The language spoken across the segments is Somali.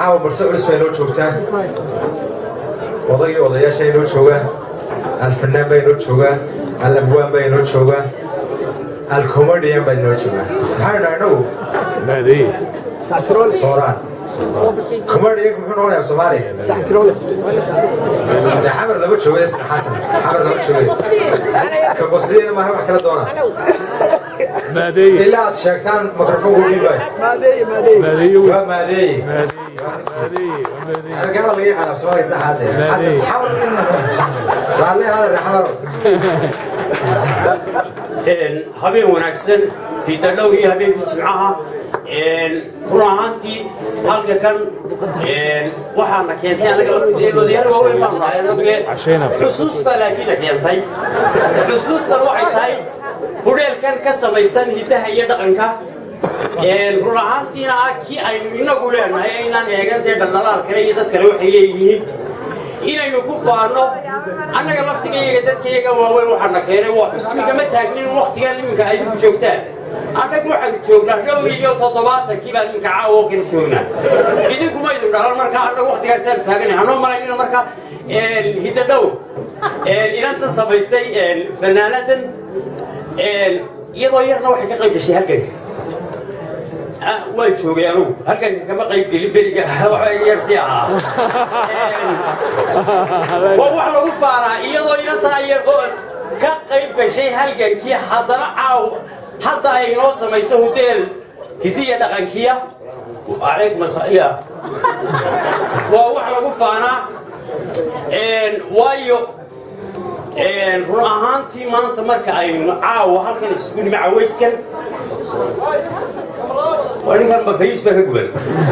caawa marti culus bay noo joogtaa odagii odayaasha inoo joogaan alfanaan baa inoo joogaa alabwaan baa inoo joogaa alcomedian baa inoo joogaa maxaa idhaa inagu sooraan comedianku muxuu noqonayaa soomaaliya de xamar lama joogo isna xasan xamar lama joogo ka qosliyada maaha wax kala doona ilaa aad sheegtaan mikrofoonku dhiibay waa maadeeye argama laga yaqaan af soomaaliya saxaade xasan xamar raalle hada xamar habeen wanaagsan hiidadhow iyo habeenkii jimcaha run ahaantii halka kan waxaana keentay anaga odayaal waaweyn baanu nahay anagee xusuus baa laakiina keentay xusuustan waxay tahay hudheelkan ka samaysan hiddaha iyo dhaqanka run ahaantiina ah kii aynu inagu leenahay aynaan eegan dee dhaldhalaal kale iyo dad kale waxay leeyihiin inaynu ku faano annaga laftigayaga dadkayaga waaweyn waxaana keenay waa xusmigama taagnin waktigan iminka idinku joogtaan annagu waxaanu joognaa dhowr iyo toddobaatankii baan iminka caawa oo kala joognaa idinkuma idin dhalan marka annagu waktigaasaanu taaganay hanoo malaynina marka hidda dhowr inanta samaysay fanaanadan iyadoo yarna waxay ka qayb gashay halganka waan joogay anugu halkanka kama qayb gelin beriga yarsi ahaa waa wax lagu faanaa iyadoo inantaa yar oo ka qayb gashay halgankii haddana caaw hadda ay inoo samayso hudeel hidiya dhaqankiya calaykum asaya waa wax lagu faanaa waayo run ahaantii maanta marka aynu caawa halkan isugu nimi cawayskan waa ninkan bafayis baa ka guban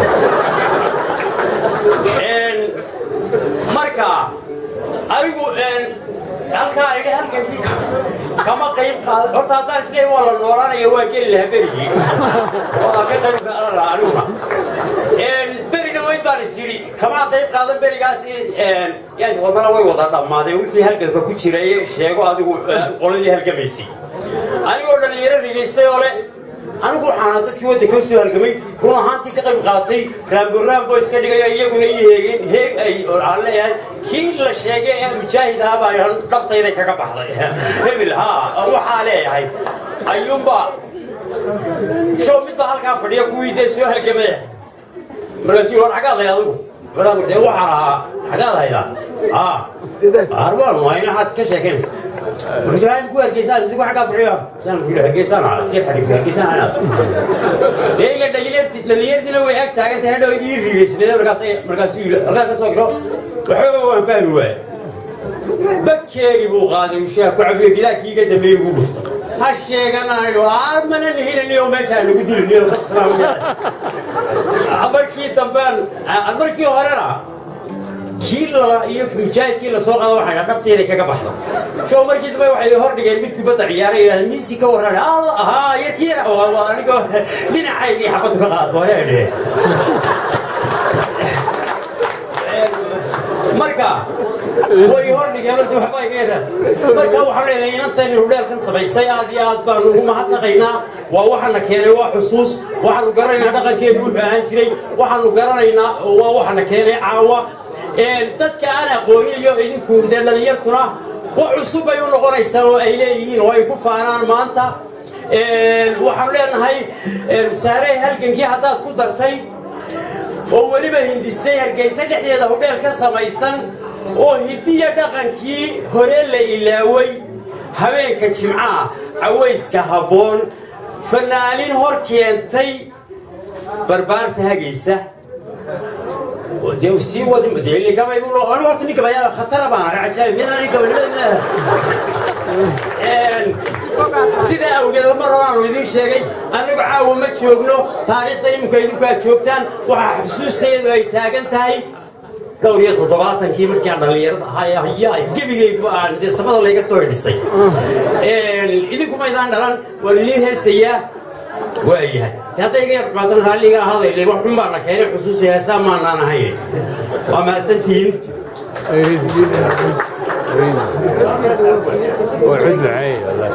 marka anigu halkaa idhi halkankii kama qayb qaada horta haddaan isleeyahay waa la noolaanaya waa geli lahaa berigii waa ka qayb qaadan lahaa aniguna beri dhaweyd baan is yidhi kamaa qayb qaadan berigaas yaas hormana way wada dhammaadeen wixii halganka ku jiray sheego adigu qoladii halgamaysay anigoo dhalinyaro rigaystay oo le anigu waxaana dadkii waddanka usoo halgamay run ahaantii ka qayb qaatay raamboraambo iska dhigayo iyaguna ii heegeen heeg ay aan leeyahay kii la sheegay ee mujaahid ahaa baa dhabtayday kaga baxday hebel haa waxaa leeyahay ayuunba show mid baa halkaa fadhiya kuwii dee soo halgamaya markaasuu war xagaad hay adigu dee waxaan ahaa xagaad haydaa haa arbaan wayna waxaad ka sheekaynaysa markaasuu ku hargeysaan mise xaggaa bixiya saan ku yidhi hargeysaan ah si xariif hargeysaan anaad dee ila dhalinyarti dhalinyartina way ag taagan tahay hadhow ii rigaysnade markaas markaasuu yidhi halkaa ka soo gasho waxooga waan fahmi waaye bakeeri buu qaaday ushaha ku cabiyo gidaarkiiga dambeeyey buu dhuftay ha sheeganayno mana nihinaniyo meeshaa nagu diliniyo markii dambeen markii horena kii lala iyo mujaahidkii la soo qaada waxay dhaha dhabteeda kaga baxdo show markii dambe waxay hor dhigeen mid kubadda ciyaaray yidhahda miisi ka warran haa iyo kii anigoo dhinacaygii xabaddu ka qaad wareedhe marka way hor dhigeen horta waxba igeeda marka waxaan leedahay inantaynu hudheelkan samaysay aad iyo aad baanu ugu mahadnaqaynaa waa waxaana keenay waa xusuus waxaanu garanaynaa dhaqankeedu wuxuu ahaan jiray waxaanu garanaynaa waa waxaana keenay caawa dadka aan aqoonin iyo idinku dee dhalinyartuna wax cusub bay u noqonaysaa oo ay leeyihiin oo ay ku faanaan maanta waxaanu leenahay saarey halgankii haddaad ku dartay oo weliba hindistay hargeysa dhexdeeda hudheel ka samaysan oo hidiya dhaqankii hore la ilaaway habeenka jimcaha cawayska habboon fanaanin hor keentay barbaarta hagaysa dee sii wadi dee ligamay buu anu horta ninka bayaa khatara baan arag cajaa'ib midna ninka banimada sida awgeed mar horaanu idiin sheegay annagu caawa ma joogno taariikhda iminka idinku aad joogtaan waxaa xusuusteedu ay taagan tahay dhowr iyo toddobaatankii markii aan dhallinyarada ahaa gebigaygu aan dee samada layga soo hidhisay idinkuma idaan dhalan waan idiin heesayaa waayahay hadday iga yar xumaatan raalliga ahaaday wax xun baana keenay xusuusi heesaa maanaan ahayn waa mahadsantihiin وعد معي والله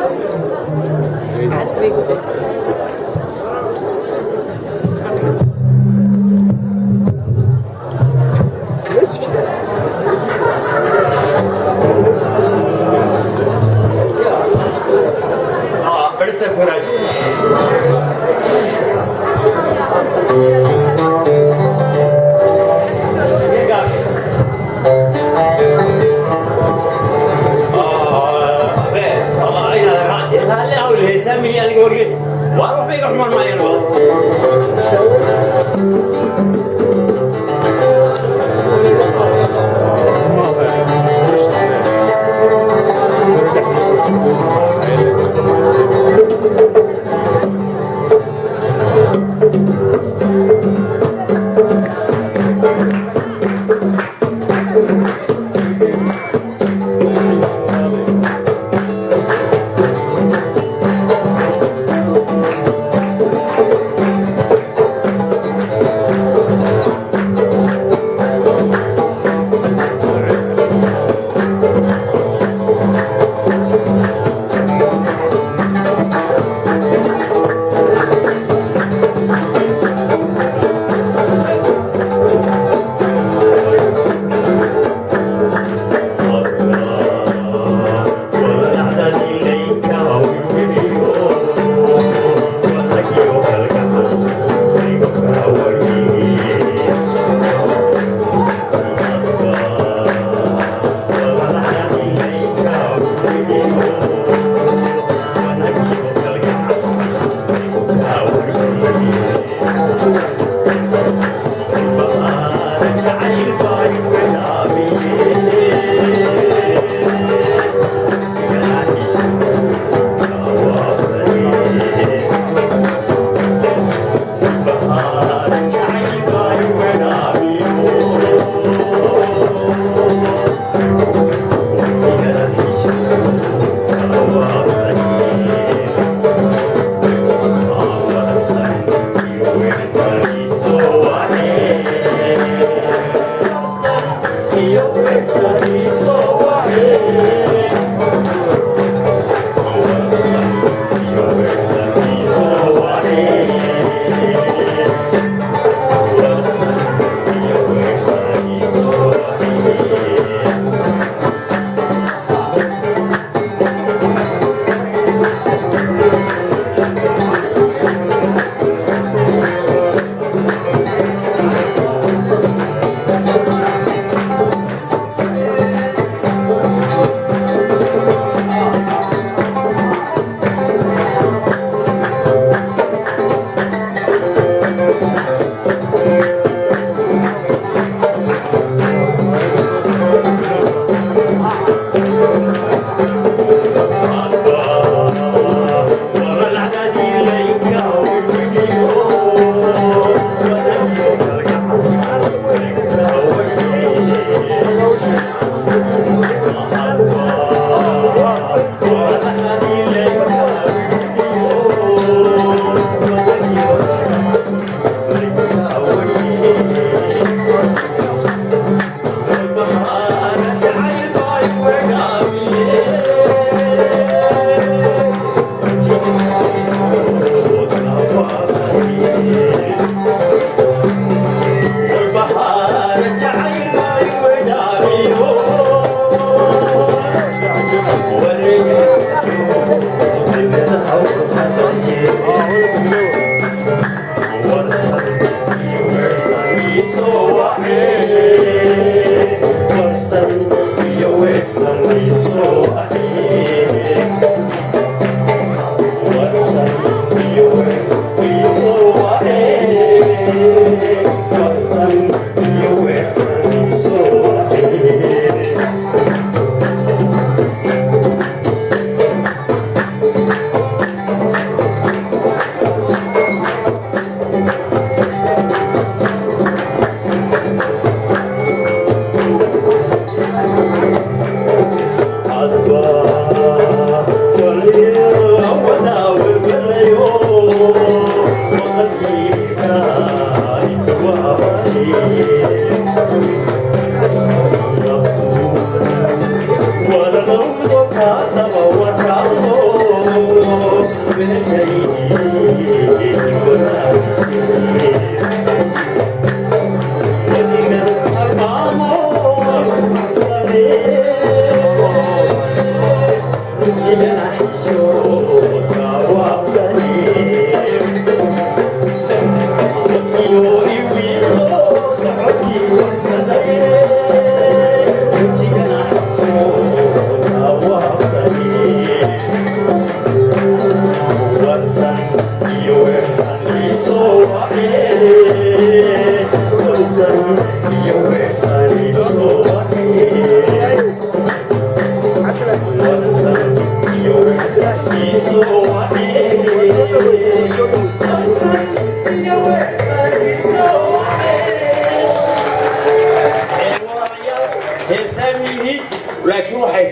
Yeah.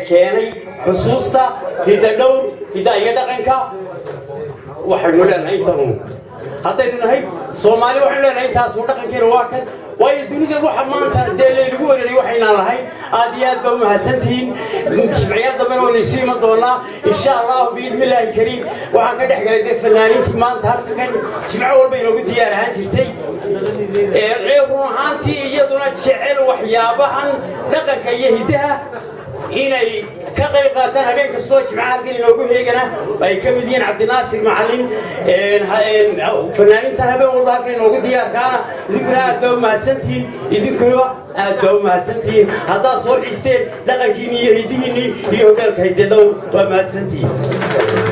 keenay xusuusta hidda dhowr hidda iyo dhaqanka waxaynu leenahay intanu haddaynu nahay soomaali waxaynu leenahay intaasuu dhaqankeena waa kan waayo dunida waxa maanta dee laynagu weeraray waxaynaan lahayn aad iyo aad baa u mahadsantihiin jimciyaal dambena waynu isu iman doonaa insha allahu biidni illaahi kariim waxaan ka dhex galay dee fanaaniintii maanta halkan jimco walba inoogu diyaar ahaan jirtay ee run ahaantii iyaduna jecel waxyaabahan dhaqanka iyo hiddaha inay ka qayb qaataan habeen kastoo jimcaha halkan inoogu heegana ay ka mid yihiin cabdinaasir macalin fanaaniintan habeen walba halkan inoogu diyaarkaana idinkuna aad baa u mahadsantihiin idinkuba aad baa u mahadsantihiin haddaad soo xiisteen dhaqankiinni iyo hidihiinni iyo hodheelka haydedhow waa mahadsantihiin